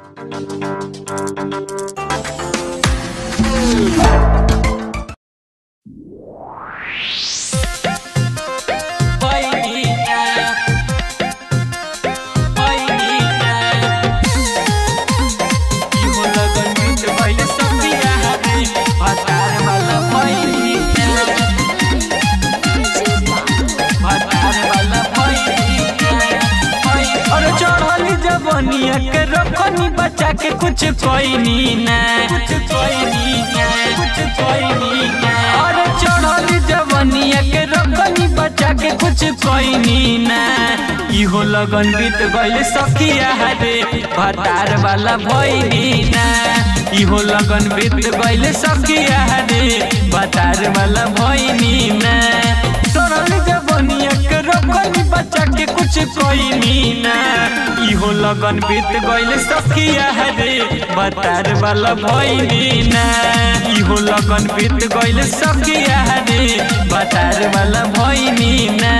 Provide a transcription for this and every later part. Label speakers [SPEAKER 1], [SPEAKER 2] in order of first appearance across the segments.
[SPEAKER 1] और चढ़ली जवनिया के रखनी बचा के कुछ कोई नी ना कुछ कोई नी ना कुछ कोई नी ना और चढ़ली जवनिया के रखनी बचा के कुछ कोई नी ना इहो लगन बीत गइल सखिया रे भतार वाला भइनी ना इहो लगन बीत गइल सखिया रे भतार वाला भइनी ना चढ़ली जवनिया के रखनी बचा के कुछ कोई नी ना इहो लगन बीत गइल सखिया रे बतार वाला भइनी ना इहो लगन बीत गइल सखिया रे बतार वाला भइनी ना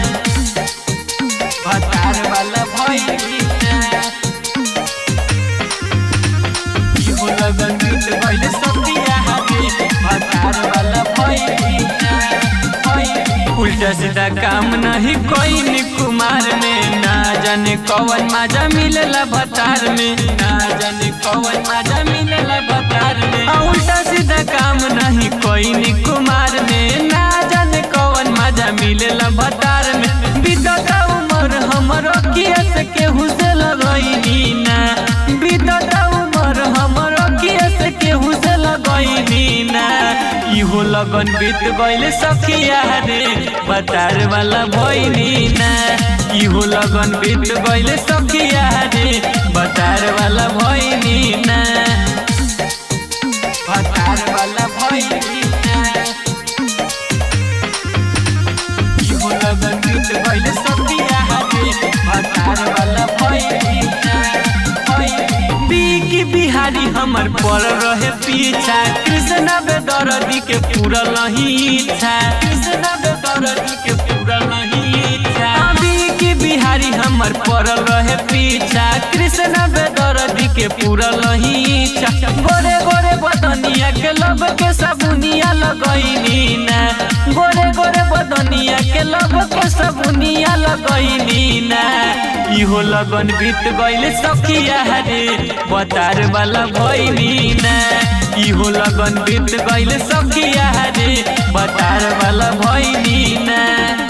[SPEAKER 1] बतार वाला भइनी ना इहो लगन बीत गइल सखिया रे बतार वाला भइनी ना उल्टा सीधा काम नहीं कोई नी कुमार में ना जाने कौन मजा मिलेला भतार में ना जाने कौन मजा मिलेला भतार में आ, उल्टा सीधा काम नहीं कोई नी कुमार में ना जाने कौन मजा मिलेला भतार में बीतता उमर हमरो किया से केहू से लगैनी ना बीतता उमर हमरो किया से केहू से लगैनी ना इहो लगन बीत गइल सखिया रे बतार वाला भइनी ना इहो लगन बीत गइल सखिया रे बतार वाला भइनी ना बतार वाला भइनी ना इहो लगन बीत गइल सखिया रे बतार वाला भइनी ना बिकी बिहारी हमर पर रहे पीछा कृष्ण बेदरदी के पूरा नहीं इच्छा कृष्ण बेदरदी के पूरा नहीं इच्छा बिकी बिहारी हमर पर रहे पीछा कृष्ण बेदरदी के पूरा नहीं इच्छा गोरे गोरे बदनिया के लब के सबुनिया लगैनी ना गोरे गोरे बदनिया के लब के सबुनिया लगैनी ना इहो लगन बीत गइल सखिया रे बतार वाला भइनी ना इहो लगन बीत गइल सखिया रे बतार वाला भइनी ना